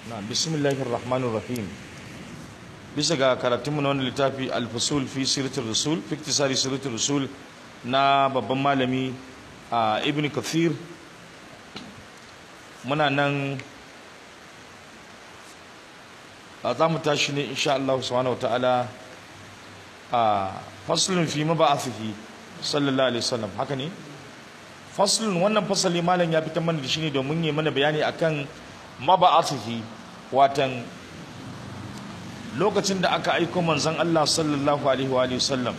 na bismillahir rahmanir rahim bisa ga karatunmu na wani littafi al-fusul fi siratul rasul fi iktisari siratul rasul na babban malami a ibn kathir muna nan a za mu tashi ne insha Allah subhanahu wa ta'ala a faslun fi maba'athihi sallallahu alaihi wasallam haka ne faslun wannan fasali malam ya fitar mana da shi ne domin yi mana bayani akan maba'athihi watan lokacin da aka aiko manzon Allah sallallahu alaihi wa alihi wasallam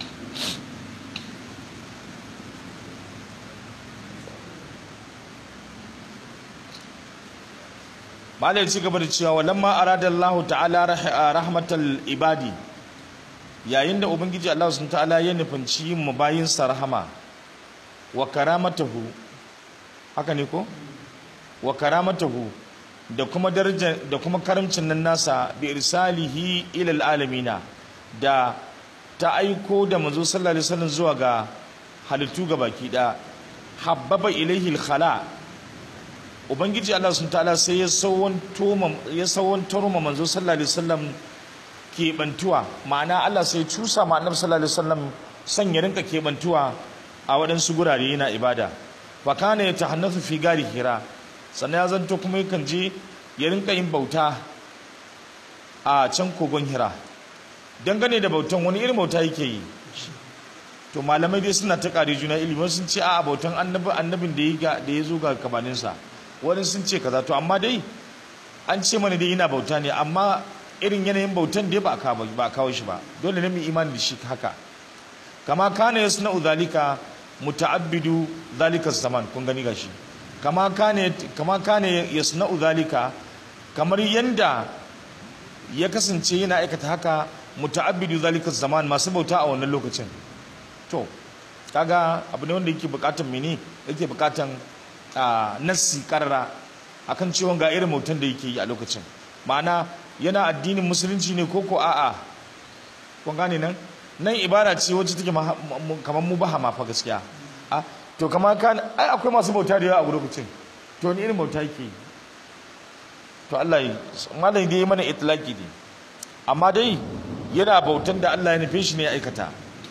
malai ci gaba da cewa walamma arada Allah ta'ala rahmatal ibadi yayin da ubangiji Allah subhanahu ta'ala ya nufanci mu bayin sa rahama wa karamatahu haka ne ko wa karamatahu da kuma daraja da kuma karamcin nan nasa bi irsalihi ila alamina da ta aiko da manzo sallallahu alaihi wasallam zuwa ga halittu baki da habbaba ilaihi al-khala ubangiji Allah sun ta'ala sai ya sawantar ma manzo sallallahu alaihi wasallam keɓantuwa ma'ana Allah sai cusa ma annabi sallallahu alaihi wasallam son ya rinka keɓantuwa a waɗansu gurare yana ibada fa kana ya tahannasu fi gari hira sannan ya zanto kuma yakan je ya rinka yin bauta a can kogon hira dangane da bautan wani irin bauta yake yi to malamai dai suna ta ƙari juna ilimin sun ce a bautan annabin da ya zo ga kabaninsa wani sun ce kaza to amma dai an ce mana dai yana bauta ne amma irin yanayin bautan dai ba a kawo shi ba dole ne mu imani da shi haka kama kana yasna'u zalika muta'abbidu zalika zaman kun gani gashi kama kana kama kana yasna'u zalika kamar yanda ya kasance yana aikata haka muta'abbidu zalika zaman masu bauta a wannan lokacin to kaga abu ne wanda yake bukatan mene yake bukatan a nassi karara akan cewa ga irin mutum da yake yi a lokacin ma'ana yana addinin musulunci ne ko ko a'a kun gane nan nan ibara ce wacce take kamar mu baha fa gaskiya a to kama kan ai akwai masu bauta da yawa a lokacin to ni irin bauta yake to Allah yi malai dai mana itlaki ne amma dai yana bautan da Allah ya nufe shi ne ya aikata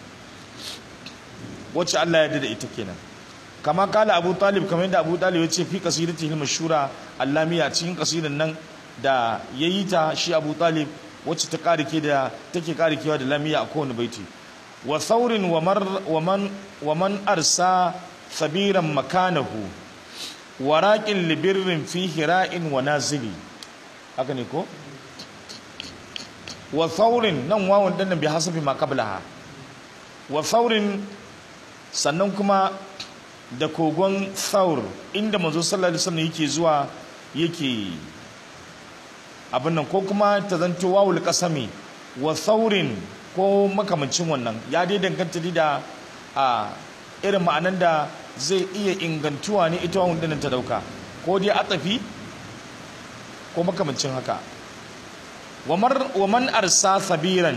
wacce Allah ya da ita kenan kama kala abu talib kamar yadda abu talib ya ce fi kasidati hilma shura allamiya cikin kasidan nan da ya yi ta shi abu talib wacce ta karike da take karikewa da lamiya a kowane baiti wa saurin wa man arsa sabiran makanahu wa raƙin libirrin fi hira'in wa nazili haka ne ko wa saurin nan wawan ɗan bi hasafi ma qablaha wa saurin sannan kuma da kogon saur inda manzo sallallahu alaihi wasallam yake zuwa yake abin nan ko kuma ta zanto wawul qasami wa saurin ko makamancin wannan ya dai danganta da a irin ma'anan da zai iya ingantuwa ne ita wawun dinnan ta dauka ko dai atafi ko makamancin haka wa man arsa sabiran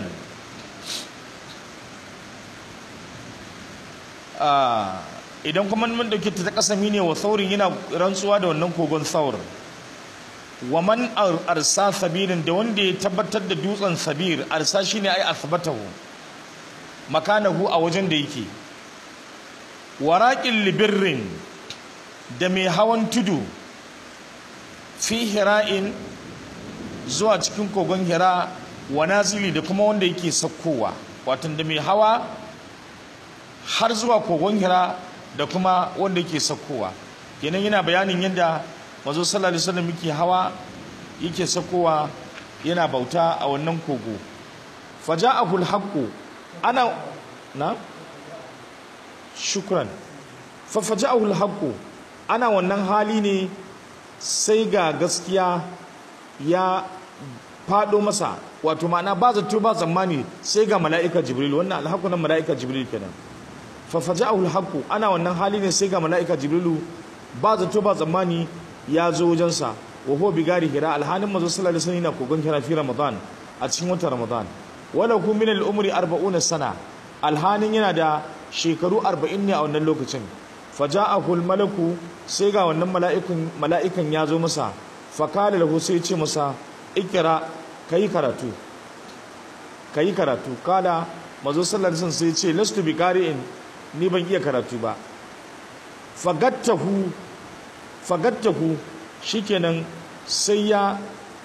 idan kuma mun dauke ta kasami ne wa saurin yana rantsuwa da wannan kogon saur wa man arsa sabirin da wanda ya tabbatar da dutsen sabir arsa shine ai asbatahu makanahu a wajen da yake waraqil libirrin da mai hawan tudu fi hira'in zuwa cikin kogon hira wa nazili da kuma wanda yake sakkowa watan da mai hawa har zuwa kogon hira da kuma wanda yake sakkowa kenan yana bayanin yadda mazo sallallahu alaihi wasallam yake hawa yake sakkowa yana bauta a wannan kogo faja'ahu alhaqu ana na shukran fa faja'ahu alhaqu ana wannan hali ne sai ga gaskiya ya fado masa wato ma'ana ba zato ba zamani sai ga mala'ika jibril wannan alhaqu nan mala'ika jibril kenan fafaja'ahu alhaqu ana wannan hali ne sai ga mala'ika jibrilu ba zato ba tsammani ya zo wajensa wa huwa bigari hira alhanin manzo sallallahu alaihi wasallam kogon hira fi ramadan a cikin watan ramadan wala kum min al-umri 40 sana alhanin yana da shekaru 40 ne a wannan lokacin faja'ahu al-malaku sai ga wannan mala'ikun mala'ikan ya zo masa fakala lahu sai ce masa ikira kayi karatu kayi karatu kala mazo sallallahu alaihi sai ce lastu bi qari'in ni ban iya karatu ba fagattahu fagattahu shikenan sai ya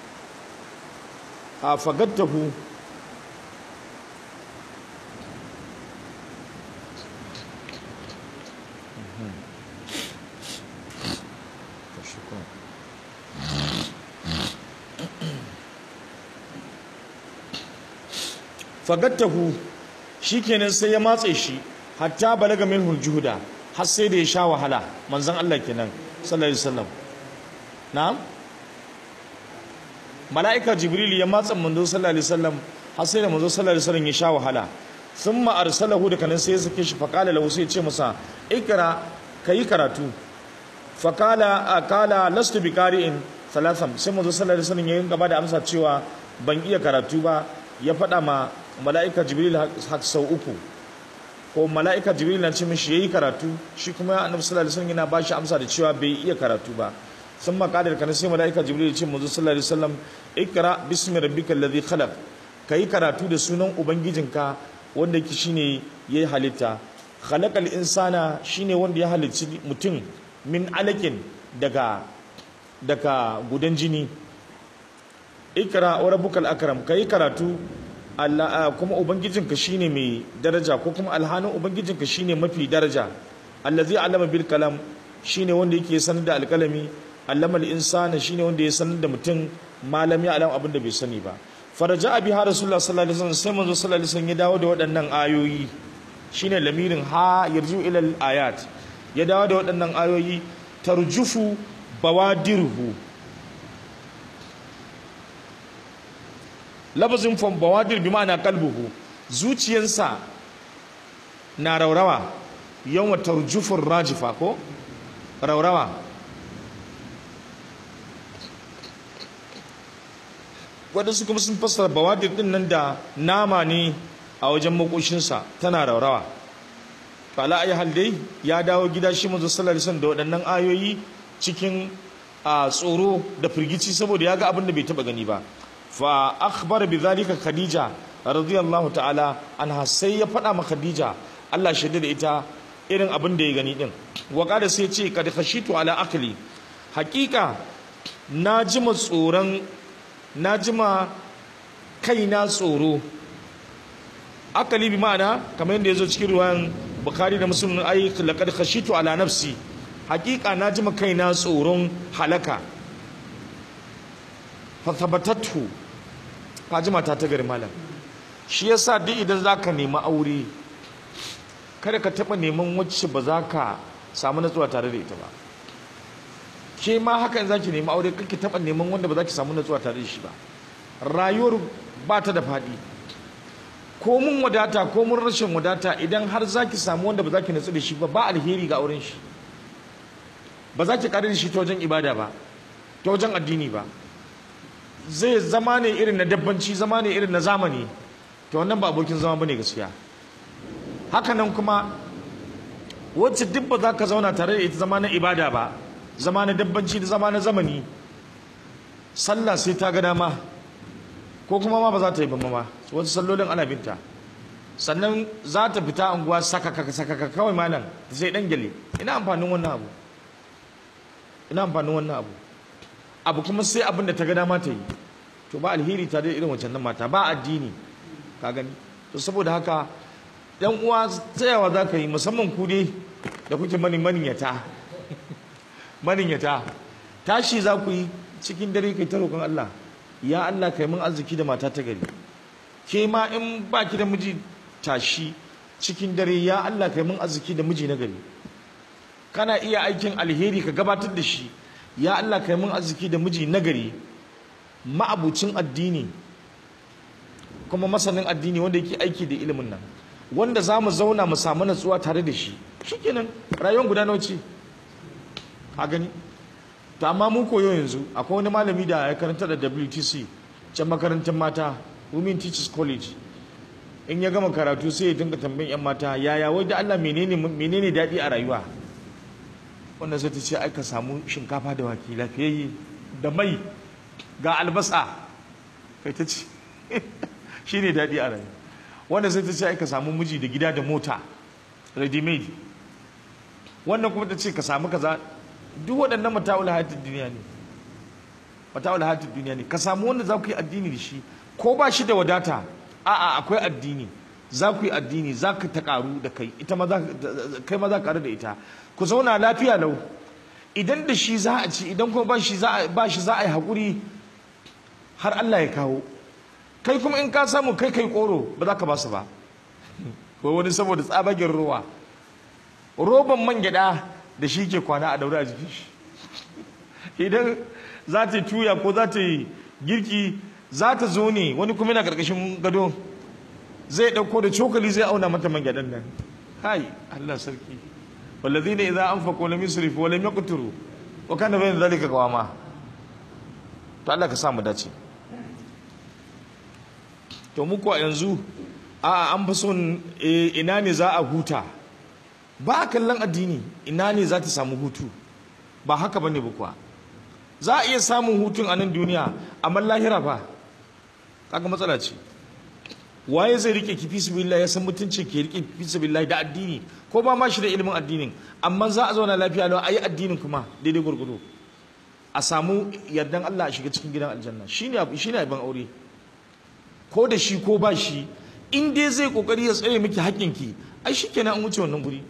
a fagattahu fagattahu shikenan sai ya matse shi hatta balaga minhul juhuda har sai da ya sha wahala manzon Allah kenan sallallahu alaihi wasallam na'am mala'ika jibril ya matsa manzo sallallahu alaihi wasallam har sai da manzo sallallahu alaihi wasallam ya sha wahala thumma arsalahu da kanan sai ya sake shi faqala lahu sai ya ce masa ikra kayi karatu faqala akala lastu biqari'in salasan sai manzo sallallahu alaihi wasallam ya gaba da amsa cewa ban iya karatu ba ya faɗa ma mala'ika jibril har sau uku ko mala'ika jibril na ce mishi yayi karatu shi kuma annabi sallallahu alaihi wasallam yana ba shi amsa da cewa bai iya karatu ba sun makadar kana sai mala'ika jibril ya ce manzo sallallahu alaihi wasallam ikra bismi rabbikal ladhi khalaq kai karatu da sunan ubangijinka wanda yake shine yayi halitta khalaqal insana shine wanda ya halicci mutum min alakin daga daga gudan jini ikra wa rabbukal akram kai karatu Allah kuma ubangijinka shine mai daraja ko kuma alhanin ubangijinka shine mafi daraja allazi allama bil kalam shine wanda yake sanar da alkalami allama al insana shine wanda ya sanar da mutum malami alam abin da bai sani ba faraja abi ha rasulullah sallallahu alaihi wasallam sai manzo sallallahu alaihi wasallam ya dawo da waɗannan ayoyi shine lamirin ha yarju ila al ayat ya dawo da waɗannan ayoyi tarjufu bawadirhu labazin fam bawadir bi ma'ana kalbuhu zuciyarsa na raurawa yawan tarjufur rajifa ko raurawa waɗansu kuma sun fassara bawadir din nan da nama ne a wajen makoshinsa tana raurawa fala ayi hal dai ya dawo gida shi manzo sallallahu alaihi wasallam da waɗannan ayoyi cikin a tsoro da firgici saboda ya ga abin da bai taba gani ba fa akhbar bi zalika khadija radiyallahu ta'ala anha sai ya faɗa ma khadija Allah shaida da ita irin abin da ya gani din wa kada sai ce kad khashitu ala akli hakika na jima tsoron na jima kaina tsoro akali bi ma'ana kamar yadda yazo cikin ruwan bukhari da muslim ai laqad khashitu ala nafsi hakika na jima kaina tsoron halaka fa thabatatu kaji mata ta gari malam shi yasa duk idan zaka nemi aure kada ka taba neman wacce ba za ka samu natsuwa tare da ita ba ke ma hakan za ki nemi aure kake taba neman wanda ba za ki samu natsuwa tare da shi ba rayuwar ba ta da faɗi ko mun wadata ko mun rashin wadata idan har za ki samu wanda ba za ki natsu da shi ba ba alheri ga auren shi ba za ki kare da shi ta wajen ibada ba ta wajen addini ba zai zama ne irin na dabbanci zama ne irin na zamani to wannan ba abokin zama bane gaskiya hakanan kuma wacce duk ba za ka zauna tare da ita zama na ibada ba zama na dabbanci da zama na zamani sallah sai ta ga dama ko kuma ma ba za ta yi ba ma wasu sallolin ana binta sannan za ta fita unguwa sakaka sakaka kawai malam sai dan gele ina amfanin wannan abu ina amfanin wannan abu abu kuma sai abin da ta ga dama ta yi to ba alheri ta da irin wancan nan mata ba addini ka gani to saboda haka yan uwa tsayawa za ka yi musamman ku dai da kuke mani maniyyata maniyyata tashi za ku yi cikin dare kai ta roƙon Allah ya Allah kai mun arziki da mata ta gari ke ma in ba ki da miji tashi cikin dare ya Allah kai mun arziki da miji na gari kana iya aikin alheri ka gabatar da shi ya Allah kai mun arziki da miji nagari ma'abucin addini kuma masanin addini wanda yake aiki da ilimin nan wanda za mu zauna mu samu natsuwa tare da shi shikenan rayuwar guda nawa ce a gani to amma mun koyo yanzu akwai wani malami da ya karanta da WTC can makarantar mata Women Teachers College in ya gama karatu sai ya dinga tambayin yan mata yaya wai da Allah menene menene daɗi a rayuwa wannan sai ta ce ai ka samu shinkafa da wake lafiyayye da mai ga albasa kai ta ci shi ne daɗi a rai wanda sai ta ce ai ka samu miji da gida da mota ready made wannan kuma ta ce ka samu kaza duk waɗannan mata'ul hayatid duniya ne mata'ul hayatid duniya ne ka samu wanda za ku yi addini da shi ko ba shi da wadata a'a akwai addini za ku yi addini za ka ta karu da kai ita ma kai ma za ka karu da ita ku zauna lafiya lau idan da shi za a ci idan kuma ba shi za a yi haƙuri har Allah ya kawo kai kuma in ka samu kai kai koro ba za ka ba su ba ko wani saboda tsabagen ruwa roban man gyada da shi ke kwana a daure a jikin shi idan za ta yi tuya ko za ta yi girki za ta zo ne wani kuma yana karkashin gado zai ɗauko da cokali zai auna mata man gyadan nan hai Allah sarki والذين إذا أنفقوا لم يسرفوا ولم يقتروا وكان بين ذلك قواما to Allah ka sa mu dace to mu kuwa yanzu a an fi son ina ne za a huta ba kallon addini ina ne za ta samu hutu ba haka bane ba kuwa za a iya samun hutun a nan duniya amma lahira ba kaga matsala ce waye zai rike ki fisabilillah ya san mutuncin ke rike fisabilillah da addini ko ba ma shi da ilimin addinin amma za a zauna lafiya lau ayi addinin kuma daidai gurgudu a samu yardan Allah a shiga cikin gidan aljanna shine shine abin aure ko da shi ko ba shi in dai zai kokari ya tsare miki haƙƙinki ai shikenan an wuce wannan guri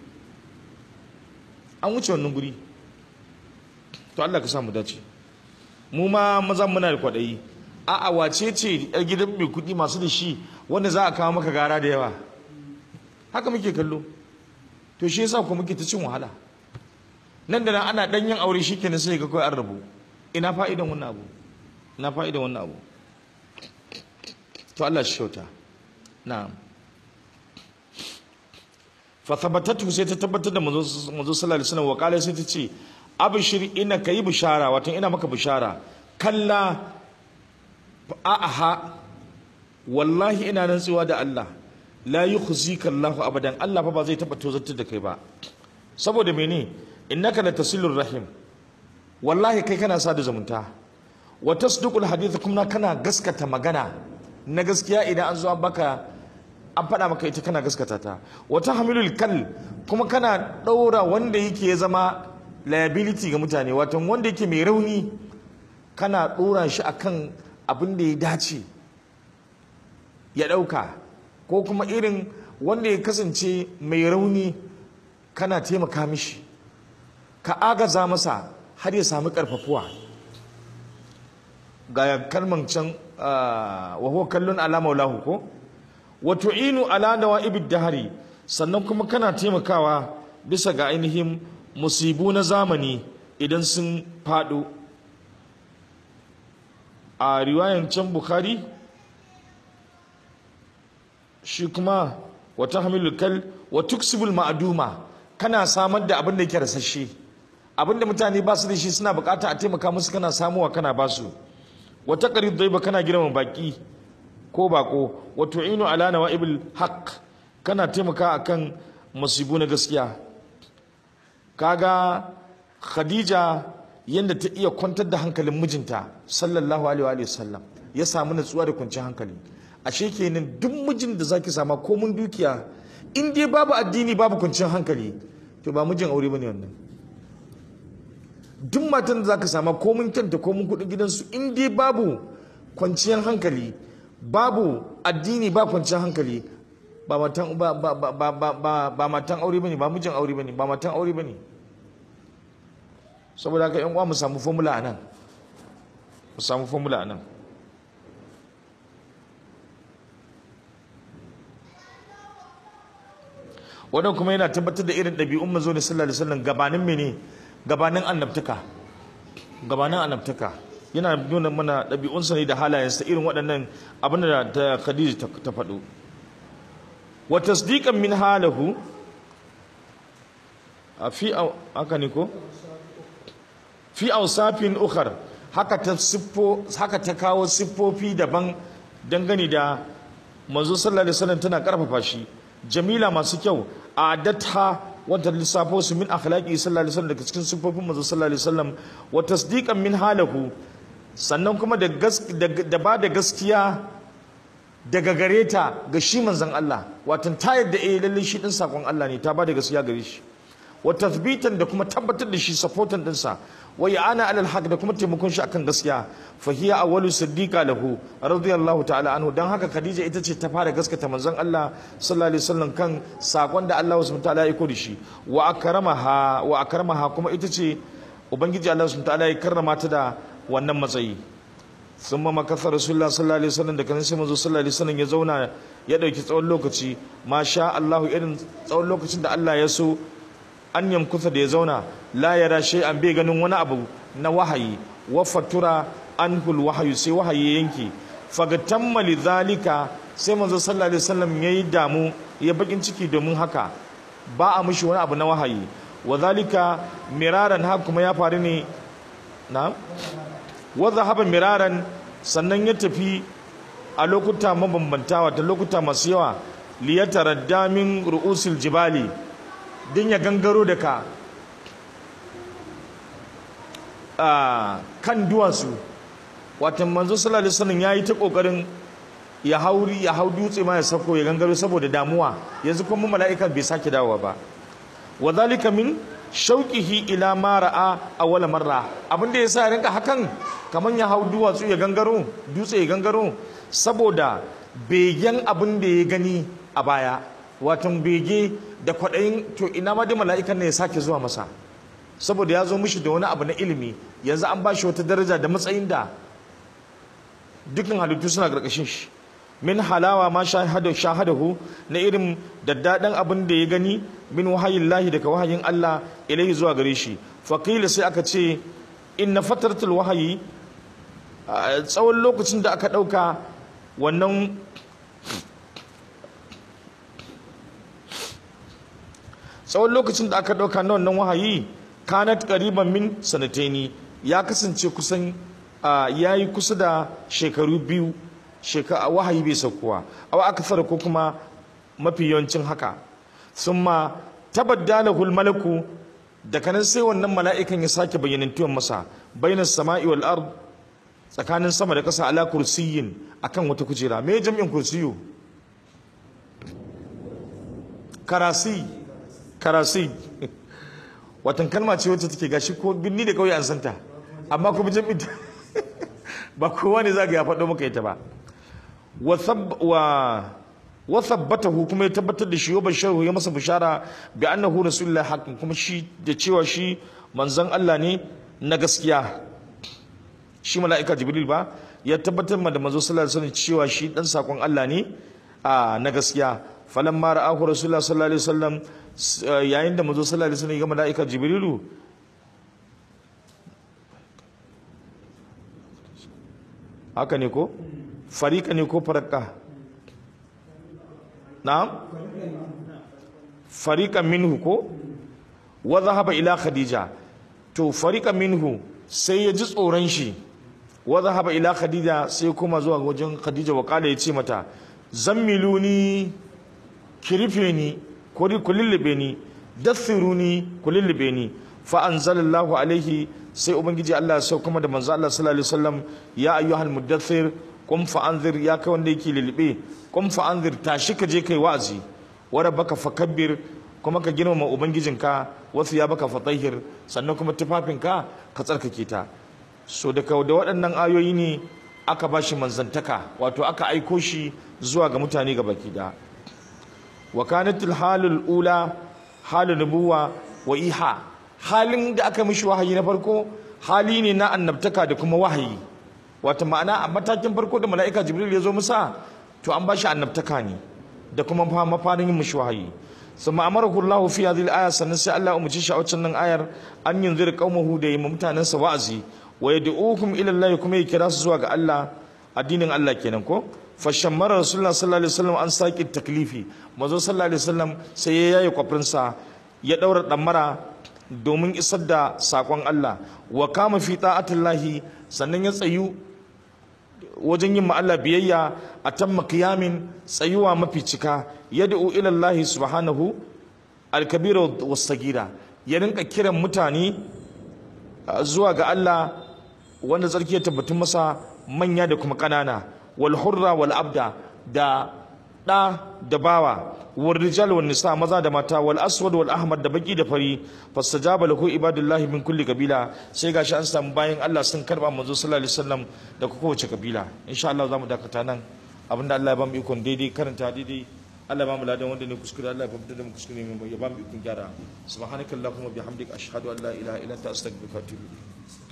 an wuce wannan guri to Allah ka sa mu dace mu ma maza muna da kwaɗayi a'a wace ce yar gidan mai kuɗi masu da shi wanda za a kawo maka gara da yawa haka muke kallo to shi yasa ku muke ta cin wahala nan da nan ana ɗanyen aure shi kenan sai ga kawai an rabu ina fa'idan wannan abu ina fa'idan wannan abu to Allah shi kyauta na'am fa thabatatu sai ta tabbatar da manzo manzo sallallahu alaihi wasallam wa qala sai ta ce abshir ina kayi bishara wato ina maka bishara kalla a'aha wallahi ina rantsuwa da Allah la yukhzika Allah abadan Allah fa ba zai taba tozartar da kai ba saboda mene innaka la tasilur rahim wallahi kai kana sada zumunta wa tasdiqul hadith kuma kana gaskata magana na gaskiya idan an zo baka an faɗa maka ita kana gaskata ta wa tahmilul kal kuma kana ɗaura wanda yake zama liability ga mutane wato wanda yake mai rauni kana ɗora shi akan abin da ya dace ya ɗauka ko kuma irin wanda ya kasance mai rauni kana taimaka mishi ka agaza masa har ya sami ƙarfafuwa ga kalman can wa huwa kallon ala maulahu ko wa tu'inu ala nawa'ibid dahari sannan kuma kana taimakawa bisa ga ainihin musibu na zamani idan sun faɗo a riwayan can bukhari shi kuma wata hamilul kal wa tuksibul ma'aduma kana samar da abin da yake rasashe abin da mutane ba su da shi suna bukata a taimaka musu kana samuwa kana ba su wata qarib daiba kana girma baki ko bako wa tu'inu ala nawaibil haqq kana taimaka akan musibu na gaskiya kaga khadija yadda ta iya kwantar da hankalin mijinta sallallahu alaihi wa sallam ya samu natsuwa da kwanciyar hankali ashe kenan duk mijin da zaki sama ko mun dukiya in dai babu addini babu kwanciyar hankali to ba mijin aure bane wannan duk matan da zaka sama ko mun kyanta ko mun kudin gidansu in dai babu kwanciyar hankali babu addini ba kwanciyar hankali ba matan ba ba ba ba ba ba matan aure bane ba mijin aure bane ba matan aure bane saboda haka yan uwa mu samu formula anan mu samu formula anan wannan kuma yana tabbatar da irin ɗabi'un manzo ne sallallahu alaihi wasallam gabanin mene gabanin annabtaka gabanin annabtaka yana nuna mana ɗabi'unsa ne da halayensa irin waɗannan abin da ta Khadija ta faɗo wa tasdiqan min halahu a fi haka ne ko fi awsafin ukhar haka ta siffo haka ta kawo siffofi daban dangane da manzo sallallahu alaihi wasallam tana karfafa shi jamila masu kyau a datha wata lissafo su min akhlaqi sallallahu alaihi wasallam daga cikin siffofin manzo sallallahu alaihi wasallam wa tasdiqan min halahu sannan kuma da da ba da gaskiya daga gare ta ga shi manzon Allah watan ta yadda eh lalle shi din sakon Allah ne ta ba da gaskiya gare shi wa tathbitan da kuma tabbatar da shi supportan dinsa wa ana alal haq da kuma taimakon shi akan gaskiya fa hiya awwalu siddiqa lahu radiyallahu ta'ala anhu dan haka Khadija ita ce ta fara gaskata manzon Allah sallallahu alaihi wasallam kan sakon da Allah subhanahu ta'ala ya kodi shi wa akramaha wa akramaha kuma ita ce ubangiji Allah subhanahu ta'ala ya karrama ta da wannan matsayi sun ma makasar rasulullah sallallahu alaihi wasallam da kan sai manzo sallallahu alaihi wasallam ya zauna ya dauki tsawon lokaci masha Allah irin tsawon lokacin da Allah ya so an yamkusa da ya zauna la yara an bai ganin wani abu na wahayi wa fatura anhul wahayu sai wahayi ya yanke fagatamma lidhalika sai manzo sallallahu alaihi wasallam yayi damu ya bakin ciki domin haka ba a mishi wani abu na wahayi wa zalika miraran ha kuma ya faru ne na wa zahaba miraran sannan ya tafi a lokuta mabambanta wata lokuta masu yawa liyataradda min ru'usil jibali din ya gangaro da ka kan duwatsu watan manzo sallallahu alaihi wasallam yayi ta kokarin ya hauri ya hau dutse ma ya sako ya gangaro saboda damuwa yanzu kuma mala'ika bai sake dawowa ba wa zalika min shauqihi ila ma ra'a awwala marra abinda yasa ya rinka hakan kaman ya hau duwatsu ya gangaro dutse ya gangaro saboda begen abin da ya gani a baya watan bege da kwaɗayin to ina ma dai mala'ikan ne ya sake zuwa masa saboda ya zo mishi da wani abu na ilimi yanzu an ba shi wata daraja da matsayin da dukkan halittu suna ƙarƙashin shi min halawa ma shahadahu na irin daddaɗan abin da ya gani min wahayin lahi daga wahayin Allah ilaihi zuwa gare shi faƙila sai aka ce in na fatartul wahayi tsawon lokacin da aka ɗauka wannan tsawon lokacin da aka ɗauka na wannan wahayi kanat ƙariban min sanataini ya kasance kusan ya yi kusa da shekaru biyu wahayi bai saukowa awa aka fara ko kuma mafi yawancin haka sun ma tabaddala malaku da kanan sai wannan mala'ikan ya sake bayyanantuwan masa bainar sama'i wal ard tsakanin sama da ƙasa ala kursiyin akan wata kujera me jam'in kursiyu karasi karasi watan kalma ce wacce take gashi ko binni da kauye an santa amma kuma jam'in ba kowa ne zaga ya faɗo maka ita ba wa thabbatahu kuma ya tabbatar da shi wa basharu ya masa bishara bi annahu rasulullahi haqqin kuma shi da cewa shi manzon Allah ne na gaskiya shi mala'ika jibril ba ya tabbatar da manzo sallallahu alaihi wasallam cewa shi dan sakon Allah ne a na gaskiya falamma ra'ahu rasulullahi sallallahu alaihi wasallam yayin da manzo sallallahu alaihi wasallam ya ga mala'ika jibrilu haka ne ko farika ne ko faraka na'am farika minhu ko wa zahaba ila khadija to farika minhu sai ya ji tsoron shi wa zahaba ila khadija sai kuma zuwa wajen khadija wa kala ya ce mata zammiluni kirife ni ko ku lullube ni dathiruni ku lullube ni fa anzalallahu alaihi sai ubangiji Allah ya sauka da manzo Allah sallallahu alaihi wasallam ya ayyuhal mudaththir qum fa anzir ya kai wanda yake lullube qum fa anzir tashi ka je kai wa'azi wa rabbaka fakabbir kuma ka girmama ubangijinka wasu ya baka fatahir sannan kuma tufafinka ka tsarkake ta so da da waɗannan ayoyi ne aka ba shi manzantaka wato aka aiko shi zuwa ga mutane ga baki da wa kanatul halul ula halul nubuwa wa iha halin da aka mishi wahayi na farko hali ne na annabtaka da kuma wahayi wato ma'ana a matakin farko da mala'ika jibril ya zo musa to an ba shi annabtaka ne da kuma mafarin yin mishi wahayi ثم امره الله في هذه الايه sannan sai Allah umarci shi a waccan nan ayar an yunzir qaumahu da yimma mutanen sa wa'azi wa yad'ukum ila Allah kuma ya kira su zuwa ga Allah addinin Allah kenan ko fa shammara rasulullah sallallahu alaihi wasallam an saki taklifi mazo sallallahu alaihi wasallam sai ya yayi kwafrin sa ya daura damara domin isar da sakon Allah wa kama fi ta'atillahi sannan ya tsayu wajen yin Allah biyayya a tamma kiyamin tsayuwa mafi cika yad'u ila Allah subhanahu al-kabira was-sagira ya rinka kiran mutane zuwa ga Allah wanda tsarki ya tabbatun masa manya da kuma ƙanana wal hurra wal abda da ɗa da bawa wal rijal wal nisa maza da mata wal aswad wal ahmad da baki da fari fastajaba lahu ibadullahi min kulli kabila sai gashi an samu bayan Allah sun karba manzo sallallahu alaihi wasallam da kowace kabila insha Allah zamu dakata nan abinda Allah ya bamu ikon daidai karanta daidai Allah ba mu ladan wanda ne kuskure Allah ya bamu da mu kuskure mai ya bamu ikon gyara subhanakallahumma bihamdika ashhadu an la ilaha illa anta astaghfiruka wa atubu ilayk